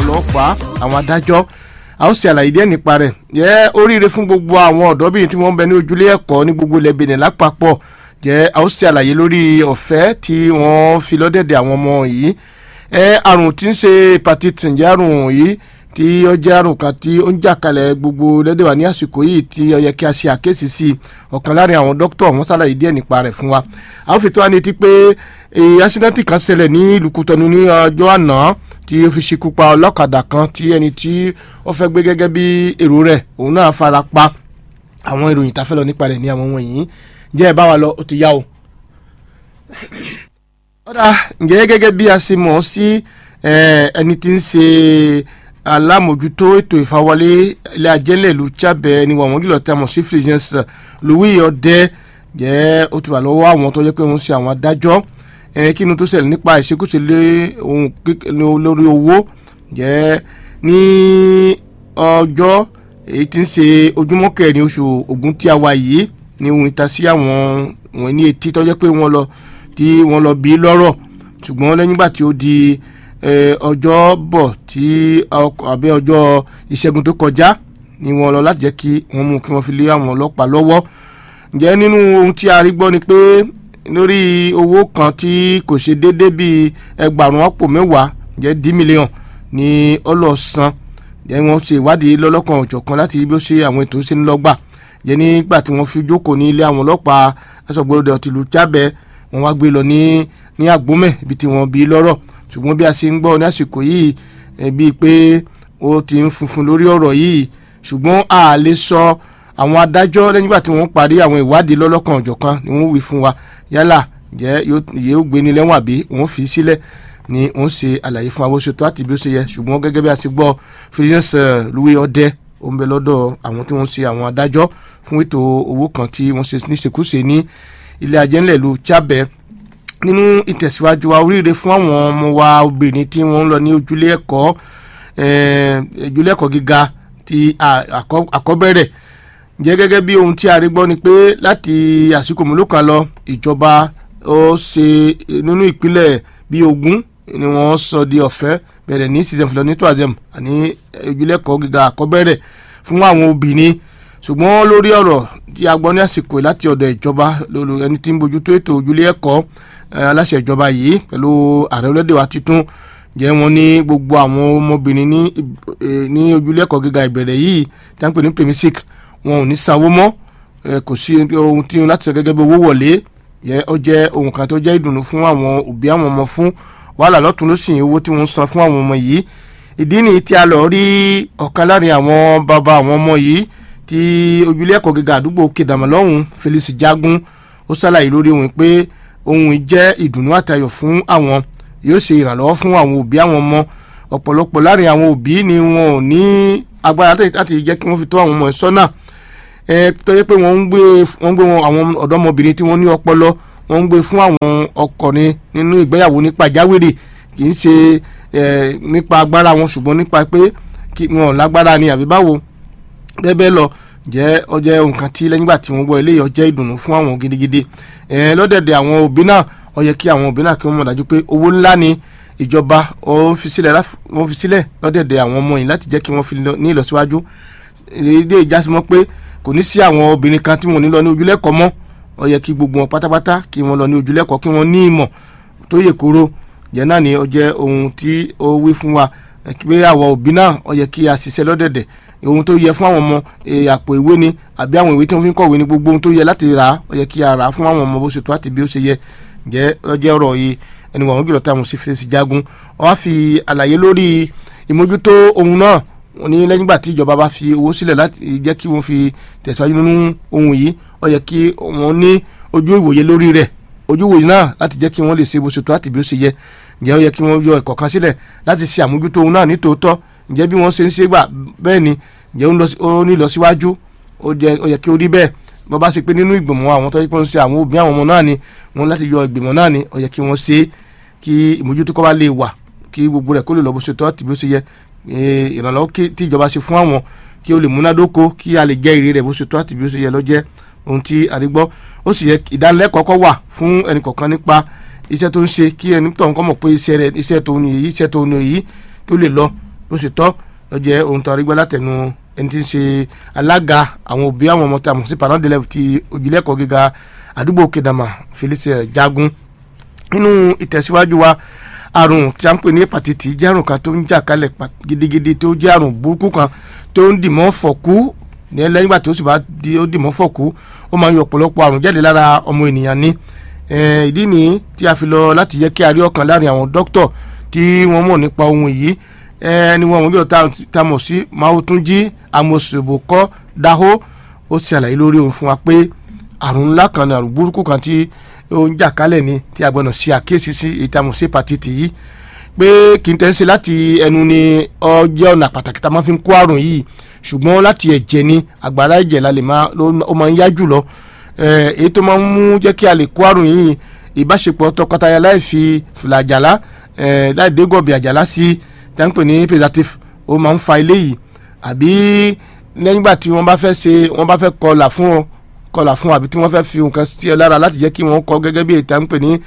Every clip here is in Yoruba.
ọlọ́pàá àwọn adájọ́ a ó ṣe àlàyé díẹ̀ nípa rẹ̀ jẹ́ oríire fún gbogbo àwọn ọ̀dọ́bìnrin tí wọ́n ń bẹ ní ojúlé ẹ̀kọ́ ní gbogbo ilẹ̀ Benin lápapọ̀ jẹ́ a ó ṣe àlàyé lórí ọ̀fẹ́ tí wọ́n fi lọ́dẹ̀dẹ̀ àwọn ọmọ yìí ẹ àrùn tí ń ṣe hepatitis ǹjẹ́ àrùn yìí tí ó jẹ́ àrùn kan tí ó ń jà kalẹ̀ gbogbo lẹ́dẹ̀ wa ní àsìkò yìí tí ó yẹ kí a ṣe àkéṣì sí i ọ̀kan láàrin àwọn dókítà wọ́n ṣàlàyé díẹ̀ nípa rẹ̀ fún wa a ó fi tó wa ní ti pé ásídẹ́ǹtì kan ṣẹlẹ̀ ní ìlú Kútọ́nù ní ọjọ́ àná tí ó fi ṣekú pa ọlọ́kadà kan tí ẹni tí ó fẹ́ gbé gẹ́gẹ́ bí èrò rẹ̀ òun náà fara pa àwọn ìròyìn tá a fẹ́ lọ nípa rẹ̀ ní àwọn wọ̀nyí jẹ́ ẹ bá wa lọ ó ti yá o. ọ̀dà ǹjẹ́ gẹ́gẹ́ bí a ṣe mọ̀ ọ́ sí ẹni tí ń ṣe alámòjútó ètò ìfawọlé ilé ajẹ́lẹ̀ ìlú Chábẹ́ ni wọ́n jùlọ tí a mọ̀ sí Fulgence Louis Ọdẹ jẹ́ ó ti wà lọ́wọ́ àwọn tó jẹ́ pé wọ́n ṣe àwọn adájọ́ kí ni tó ṣẹlẹ̀ nípa ìṣekúṣe lórí owó jẹ́ ní ọjọ́ èyí tí ń ṣe ojúmọ́ kẹrin oṣù Ògún tí a wà yìí ni ohun ìta sí àwọn wọn ní etí tó jẹ́ pé wọ́n lọ tí wọ́n lọ bí lọ́rọ̀ ṣùgbọ́n lẹ́yìn ìgbà tí ó di ọjọ́ bọ̀ tí àbí ọjọ́ ìṣẹ́gun tó kọjá ni wọ́n lọ láti jẹ́ kí wọ́n mú kí wọ́n fi lé àwọn ọlọ́pàá lọ́wọ́ ǹjẹ́ nínú ohun tí a rí gbọ́ ni pé lórí owó kan tí kò ṣe déédéé bíi ẹgbàrún àpò mẹ́wàá ǹjẹ́ dí mílíọ̀n ní ọlọ́sàn ǹjẹ́ wọ́n ṣe ìwádìí lọ́lọ́kan òjọ̀kan láti bí ó ṣe àwọn ètò ṣe ń lọ́gbà ǹjẹ́ nígbà tí wọ́n fi jókòó ní ilé àwọn ọlọ́pàá ẹ̀sọ̀gbọ́dọ̀ tìlú Chábẹ́ wọ́n wá gbé lọ ní ní Àgbómẹ̀ ibi tí wọ́n bí lọ́rọ̀ ṣùgbọ́n bí a ṣe ń gbọ́ ní àsìkò yìí bíi pé ó ti ń funfun lórí ọ̀rọ̀ yìí ṣùgbọ́n a lè sọ àwọn adájọ́ lẹ́yìn ìgbà tí wọ́n parí àwọn ìwádìí lọ́lọ́kan ọ̀jọ̀kan ni wọ́n wí fún wa yálà jẹ́ yóò gbé ní lẹ́wọ̀n àbí wọ́n fi sílẹ̀ ni wọ́n ṣe àlàyé fún abóṣetó àti bí ó ṣe yẹ ṣùgbọ́n gẹ́gẹ́ bí a ṣe gbọ́ Fulgence Louis Ọdẹ ó ń bẹ lọ́dọ̀ àwọn tí wọ́n ṣe àwọn adájọ́ fún ètò owó kan tí wọ́n ṣe níṣekúṣe ní ilé ajẹ́ńlẹ̀ ìlú Chábẹ́ nínú ìtẹ̀síwájú wa oríire fún àwọn ọmọ wa obìnrin tí wọ́n ń lọ ní ojúlé ẹ̀kọ́ ojúlé ẹ̀kọ́ gíga ti àkọ́bẹ̀rẹ̀ jẹ́ gẹ́gẹ́ bí ohun tí a rí gbọ́ ni pé láti àsìkò mélòó kan lọ ìjọba ó ṣe nínú ìpínlẹ̀ bíi ogún ni wọ́n sọ di ọ̀fẹ́ bẹ̀rẹ̀ ní season fúlọ́ ní toazem àní ojúlé ẹ̀kọ́ gíga àkọ́bẹ̀rẹ̀ fún àwọn obìnrin ṣùgbọ́n lórí ọ̀rọ̀ tí a gbọ́ ní àsìkò láti ọ̀dọ̀ ìjọba lórí ẹni tí ń bójútó ètò ojúlé ẹ̀kọ́ aláṣẹ ìjọba yìí pẹ̀lú ààrẹ orílẹ̀-èdè wa titun jẹ́ wọn ní gbogbo àwọn ọmọbìnrin ní ní ojúlé ẹ̀kọ́ gíga ìbẹ̀rẹ̀ yìí tí wọ́n pè ní premisic wọn ò ní sanwó mọ́ kò sí ohun tí láti sọ gẹ́gẹ́ bí owó wọlé yẹ ó jẹ́ ohun kan tó jẹ́ ìdùnnú fún àwọn òbí àwọn ọmọ fún wàhálà lọ́tún ló sì owó tí wọ́n san fún àwọn ọmọ yìí ìdí nìyí tí a lọ rí ọ̀kan láàrin àwọn bàbá àwọn ọmọ yìí tí ojúlé ẹ̀kọ́ gíga àdúgbò kedama lọ́hùn Felix Jagun ó ṣàlàyé lórí òun pé ohun jẹ́ ìdùnnú àtayọ̀ fún àwọn yóò ṣe ìrànlọ́wọ́ fún àwọn òbí àwọn ọmọ ọ̀pọ̀lọpọ̀ láàrin àwọn òbí ni wọn ò ní agbára láti jẹ́ kí wọ́n fi tó àwọn ọmọ ẹ̀ sọ́nà ẹ tó yẹ pé wọ́n ń gbé wọ́n ń gbé àwọn ọ̀dọ́mọbìnrin tí wọ́n ní ọpọlọ wọ́n ń gbé fún àwọn ọkùnrin nínú ìgbéyàwó ní pàjáwìrì kì í ṣe nípa agbára wọn ṣùgbọ́n nípa pé wọn ò lágbára ni àbí báwo bẹ́ẹ̀ lọ jẹ́ ọjẹ́ nǹkan tí lẹ́yìn ìgbà tí wọ́n gbọ́ eléyìí ọjẹ́ ìdùnnú fún àwọn gidigidi lọ́dẹ̀dẹ̀ àwọn òbí náà ó yẹ kí àwọn òbí náà kí wọ́n mọ̀ dájú pé owó ńlá ni ìjọba ó fi sílẹ̀ wọ́n fi sílẹ̀ lọ́dẹ̀dẹ̀ àwọn ọmọ yìí láti jẹ́ kí wọ́n fi ní ìlọsíwájú èdè ìjásímọ́ pé kò ní sí àwọn obìnrin kan tí wọ́n ní lọ ní ojúlẹ̀kọ́ mọ́ ó yẹ kí gbogbo wọn pátápátá kí wọ́n lọ ní ojúlẹ̀kọ́ kí wọ́n ní ìmọ̀ tó yè kóró jẹ́ náà ni ó jẹ́ ohun tí ó wí fún wa pé àwọn òbí náà ó yẹ kí a ṣiṣẹ́ lọ́dẹ̀dẹ̀ ohun tó yẹ fún àwọn ọmọ àpò ìwé ni àbí àwọn ìwé tí wọ́n fi ń kọ̀wé ni gbogbo ohun tó yẹ láti rà á ó yẹ kí a rà á fún àwọn ọmọ bó ṣe tó àti bí ó ṣe yẹ jẹ́ ọjọ́ ọ̀rọ̀ yìí ẹni wọ̀n gílọ̀ tá a mọ̀ sí Felix Jagun ó wá fi àlàyé lórí ìmójútó ohun náà wọ́n ní lẹ́yìn ìgbà tí ìjọba bá fi owó sílẹ̀ láti jẹ́ kí wọ́n fi tẹ̀síwájú nínú ohun yìí ó yẹ kí wọ́n ní ojú ìwòye lórí rẹ̀ ojú ìwòye náà láti jẹ́ kí wọ́n lè ṣe bó ṣe tó àti bí ó ṣe yẹ ǹjẹ́ ó yẹ kí wọ́n yọ ẹ̀kọ́ kan sílẹ̀ láti ṣe àmójútó ohun náà ní tòótọ́ ǹjẹ́ bí wọ́n ṣe ń ṣe gbà bẹ́ẹ̀ ni ǹjẹ́ ó ní ìlọsíwájú ó yẹ kí ó rí bẹ́ẹ̀ bó bá ṣe pé nínú ìgbìmọ̀ àwọn tó yẹ kí wọ́n ṣe àwọn òbí àwọn ọmọ náà ni wọ́n láti yọ ìgbìmọ̀ náà ni ó yẹ kí wọ́n ṣe kí ìmójútó kọ́ bá lè wà kí gbogbo rẹ̀ kó lè lọ bó ṣe tọ́ àti bí ó ṣe yẹ ìrànlọ́wọ́ tí ìjọba ṣe fún àwọn kí ó lè múnádóko kí a lè jẹ́ èrè rẹ̀ bó ṣe tọ́ àti bí ó ṣe yẹ lọ́jẹ́ ohun tí a rí gbọ́ ó sì yẹ ìdánilẹ́kọ̀ọ́ kọ́ wà fún ẹnì kọ̀ọ̀kan nípa iṣẹ́ tó ń ṣe kí ẹni tó ń kọ́ mọ̀ pé iṣẹ́ rẹ̀ iṣẹ́ tó ní èyí iṣẹ́ tó ní èyí tó lè lọ bó ṣe tọ́ lọ́jẹ́ ohun tó arígbá látẹnu ẹni tí ń ṣe alága àwọn òbí àwọn ọmọ tí a mọ̀ sí parent d'élève ti òjìlẹ́kọ̀ọ́ gíga àdúgbò kedama Felice Jagun nínú ìtẹ̀síwájú wa àrùn tí a ń pè ní hepatitis jẹ́ àrùn kan tó ń jà kálẹ̀ gidigidi tó jẹ́ àrùn burúkú kan tó ń dìmọ́ fọ̀kú ní lẹ́yìn ìgbà tó sì bá di ó dìmọ́ fọ̀kú ó máa ń yọ ọ̀pọ̀lọpọ̀ àrùn jáde lára ọmọ ènìyàn ní ìdí nìyí tí a fi lọ láti jẹ́ kí a rí ọ̀kan láàrin àwọn dókítà tí wọ́n mọ̀ nípa ohun yìí ẹni wọn wọn bí ọ̀tá tá mọ̀ sí Máwótúnjí Amòsòbòkọ́ Dáhó ó ṣàlàyé lórí ohun fún wa pé àrùn ńlá kan ní àrùn burúkú kan tí ó ń jà kálẹ̀ ni tí a gbọ́dọ̀ ṣe àkíyèsí sí ìtàmù sí hepatitis yìí pé kì í tẹ́ ń ṣe láti ẹnu ni ọjọ́ ọ̀nà pàtàkì tá a máa fi ń kó àrùn yìí ṣùgbọ́n láti ẹ̀jẹ̀ ni àgbàrá ẹ̀jẹ̀ la lè máa ó máa ń yá jù lọ èyí tó máa ń mú jẹ́ kí a lè kó àrùn yìí ìbáṣepọ̀ tọkọtaya láì fi fìlà àjàlá láì dé gọ̀bì àjàlá sí tí a ń pè ní preservative ó máa ń fa eléyìí àbí nígbà tí wọ́n bá fẹ́ ṣe wọ́n bá fẹ́ kọlà fún ọ kọlà fún àbí tí wọ́n fẹ́ fi nǹkan sí ẹ lára láti jẹ́ kí wọ́n kọ gẹ́gẹ́ bí ètò à ń pè ní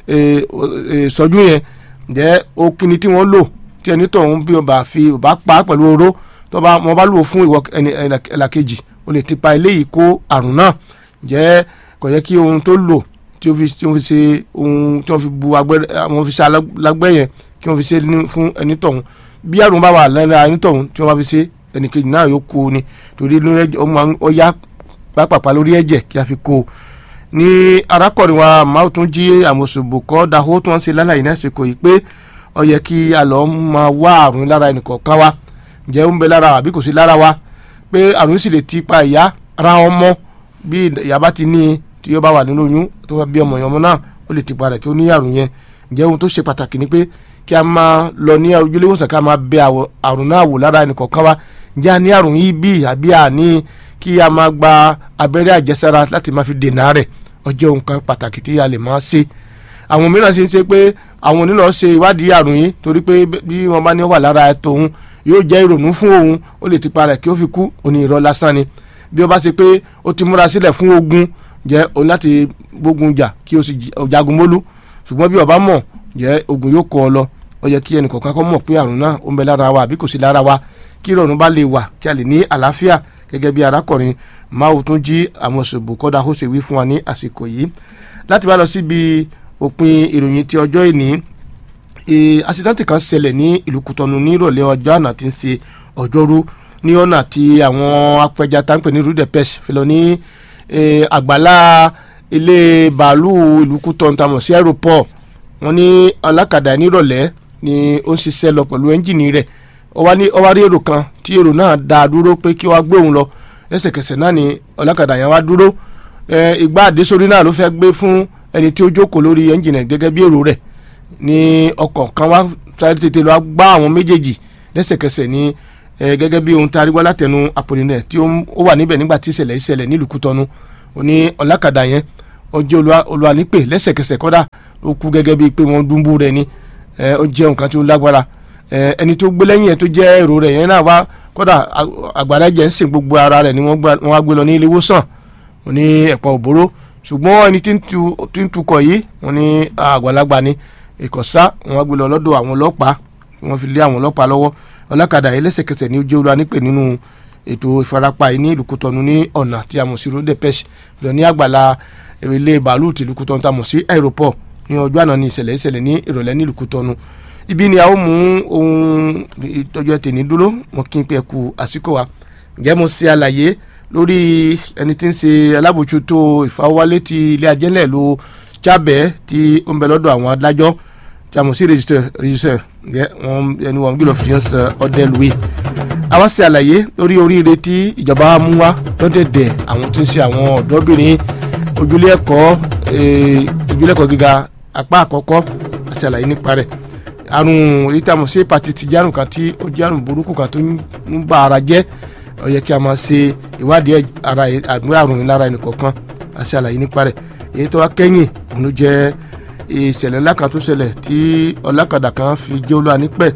sọ́jú yẹn jẹ́ okini tí wọ́n lò tí ẹni tọ̀hún bí ọba fi ọba pa pẹ̀lú oró tó bá wọn bá lò fún ìwọ ẹlàkejì o lè ti pa eléyìí kó àrùn náà jẹ́ kò yẹ kí ohun tó lò tí ó fi tí wọ́n fi ṣe ohun tí wọ́n fi bu agbẹ́rẹ́ àwọn fi ṣe alágbẹ́ yẹn kí wọ́n fi ṣe fún ẹni tọ̀hún bí àrùn bá wà lára ẹni tọ̀hún tí wọ́n bá fi ṣe ẹnìkejì náà yóò kó o ni torí ó yá pápápá lórí ẹ̀jẹ̀ kí a fi kó o ní arákùnrin wa máa tún jí àmọ̀sòbòkọ́ dahó tó ń ṣe lálàyé náà ṣèkò yìí pé ó yẹ kí a lọ máa wá àrùn lára ẹnìkọ̀ọ̀kan wa ǹjẹ́ ó ń bẹ lára àbí kò sí lára wa pé àrùn sì lè ti pa ìyá ra ọmọ bí ìyá bá ti ní i tí ó bá wà nínú oyún tó bá bí ọmọ ìyọmọ náà ó lè ti pa rẹ̀ kí ó ní àrùn yẹn ǹjẹ́ ohun tó ṣe pàtàkì ni pé kí a máa lọ ní ojúlé ìwòsàn ká máa bẹ àrùn náà wò lára ẹnìkọ̀ọ̀kan wa ǹjẹ́ a ní àrùn yìí bí àbí àní kí a máa gba abẹ́rẹ́ àjẹsára láti máa fi dènà rẹ̀ ọjọ́ nǹkan pàtàkì tí a lè máa ṣe àwọn mìíràn ṣe ń ṣe pé àwọn onílọ ṣe ìwádìí àrùn yìí torí pé bí wọ́n bá ní wà lára ẹ̀ tòun yóò jẹ́ ìrònú fún òun ó lè ti parẹ́ kí ó fi kú òní irọ́ lásán ni bí ó bá ṣe pé ó ti múra sílẹ̀ fún ogun jẹ́ òun láti gbógun jà kí ó sì jagun mólú ṣùgbọ́n bí ó bá mọ̀ jẹ́ ogun yóò kọ́ ọ lọ ó yẹ kí ẹnìkọ̀ọ̀kan kọ́ mọ̀ pé àrùn náà ó ń bẹ lára wa àbí kò sí lára wa kí ìrọ̀rùn bá lè wà kí a lè ní àlàáfíà gẹ́gẹ́ bí arákùnrin máa tún jí àwọn ṣòbò kọ́dà ó ṣe wí fún wa ní àsìkò yìí láti bá lọ síbi òpin ìròyìn ti ọjọ́ ìní àṣìdáǹtì kan ṣẹlẹ̀ ní ìlú Kútọ́nù ní ìrọ̀lẹ́ ọjọ́ àná tí ń ṣe ọjọ́rú ní ọ̀nà tí àwọn apẹja tá ń pè ní rudepes fi lọ ní àgbàlá ilé bàálù ìlú Kútọ́nù tá a mọ̀ sí aeroport wọn ní alákàdá nírọ̀lẹ́ ni ó ń ṣiṣẹ́ lọ pẹ̀lú ẹ́ńjìnì rẹ̀ ó wá ní ó wá rí èrò kan tí èrò náà dá a dúró pé kí wọ́n gbé òun lọ lẹ́sẹ̀kẹsẹ̀ náà ni ọlọ́kadà yẹn wá dúró ìgbà àdésórí náà ló fẹ́ gbé fún ẹni tí ó jókòó lórí ẹ́ńjìnì gẹ́gẹ́ bí èrò rẹ̀ ní ọkọ̀ kan wá sáré tètè lọ gbá àwọn méjèèjì lẹ́sẹ̀kẹsẹ̀ ní gẹ́gẹ́ bí ohun tá a rí wá látẹnu àpòlìnẹ̀ tí ó wà níbẹ̀ nígbà tí ìṣẹ̀lẹ̀ ìṣẹ̀lẹ̀ nílùú Kútọ́nù ó ní ọlọ́kadà yẹn ó jẹ́ olùwànípè lẹ́sẹ̀kẹsẹ̀ kọ́dà ó kú gẹ́gẹ́ bíi pé wọ́n dúnbú rẹ̀ ni ó jẹ́ nǹkan tí ó lágbára ẹni tó gbé lẹ́yìn ẹ̀ tó jẹ́ èrò rẹ̀ yẹn náà wá kódà àgbàrá ẹ̀jẹ̀ ń sìn gbogbo ara rẹ̀ ni wọ́n wá gbé lọ ní ilé ìwòsàn wọ́n ní ẹ̀pọ̀ òbóró ṣùgbọ́n ẹni tí ń tukọ̀ yìí wọ́n ní àgbàlagbà ni ìkọ̀sá wọ́n wá gbé lọ lọ́dọ̀ àwọn ọlọ́pàá wọ́n fi lé àwọn ọlọ́pàá lọ́wọ́ ọlọ́kadà yìí lẹ́sẹ̀kẹsẹ̀ ní ojú olúwa nípè nínú ètò ìfarapa yìí ní ìlú Kútọ́nù ní ọ̀nà tí a mọ̀ sí road depeche lọ ní àgbàlá ilé bàálù tìlú Kútọ́nù tá a mọ̀ sí aeroport ní ọjọ́ àná ní ìṣẹ̀lẹ̀ ìṣẹ̀lẹ̀ ní ìrọ̀lẹ́ nílùú Kútọ́nù ibi ni a ó mú ohun ìtọ́jú ẹtì dúró mo kí n pẹ́ ku àsìkò wa ǹjẹ́ mo ṣe àlàyé lórí ẹni tí ń ṣe alábòjútó ìfawọ́lé ti ilé ajẹ́lẹ̀ ló jábẹ́ tí ó ń bẹ lọ́dọ̀ àwọn adájọ́ tí a mọ̀ sí rẹ́jísítẹ̀ rẹ́jísítẹ̀ ǹjẹ́ wọn ẹni wọn gbé lọ fi ṣe ọdẹ lùwé àwa ṣe àlàyé lórí oríire tí ìjọba mú wá lọ́dẹ̀dẹ̀ àwọn tí ń ṣe àwọn ọ̀dọ́bìnrin ojúlé ẹ̀kọ́ ojúlé ẹ̀kọ́ gíga apá àkọ́kọ́ àti àlàyé nípa rẹ̀ àrùn èyí tí a mọ̀ sí hepatitis jẹ́ àrùn kan tí ó jẹ́ àrùn burúkú kan tó ń ba ara jẹ́ ó yẹ kí a máa ṣe ìwádìí ara àgbẹ̀ àrùn yìí lára ẹnìkọ̀ọ̀kan àti àlàyé nípa rẹ̀ èyí tó wá kẹ́yìn òun ló jẹ́ ìṣẹ̀lẹ̀ ńlá kan tó ṣẹlẹ̀ tí ọlọ́kadà kan fi jẹ́ olúwa nípẹ̀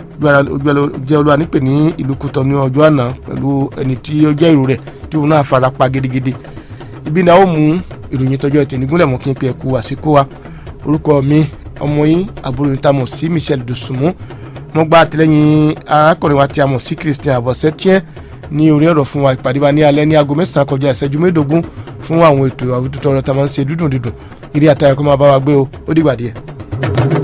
jẹ́ olúwa nípẹ̀ ní ìlú Kútọ́nù ní ọjọ́ àná pẹ̀lú ẹni tí ó jẹ́ èrò rẹ̀ tí òun náà fara pa gidigidi ibi náà ó mú ìròyìn tọjọ́ ẹtì nígúnlẹ̀ mọ́ kí n pe ẹ̀kú àsìkò wa orúkọ mi ọmọ yín àbúrò yín tá a mọ̀ sí Michelle Dosunmu wọ́n gba àtìlẹ́yìn arákùnrin wa tí a mọ̀ sí Christian Abọ́sẹ́tíẹ́ ní orí ọ̀rọ̀ fún wa ìpàdé wa ní alẹ́ ní aago mẹ́sàn-án kọjá ìṣẹ́jú mẹ́ẹ̀ẹ́dógún fún àwọn ètò àwùjọ tọrọ tá a máa ń ṣe dúdùn dídùn ìrí àtàyẹ̀kọ́ máa bá wa gbé o ó dìgbà díẹ̀.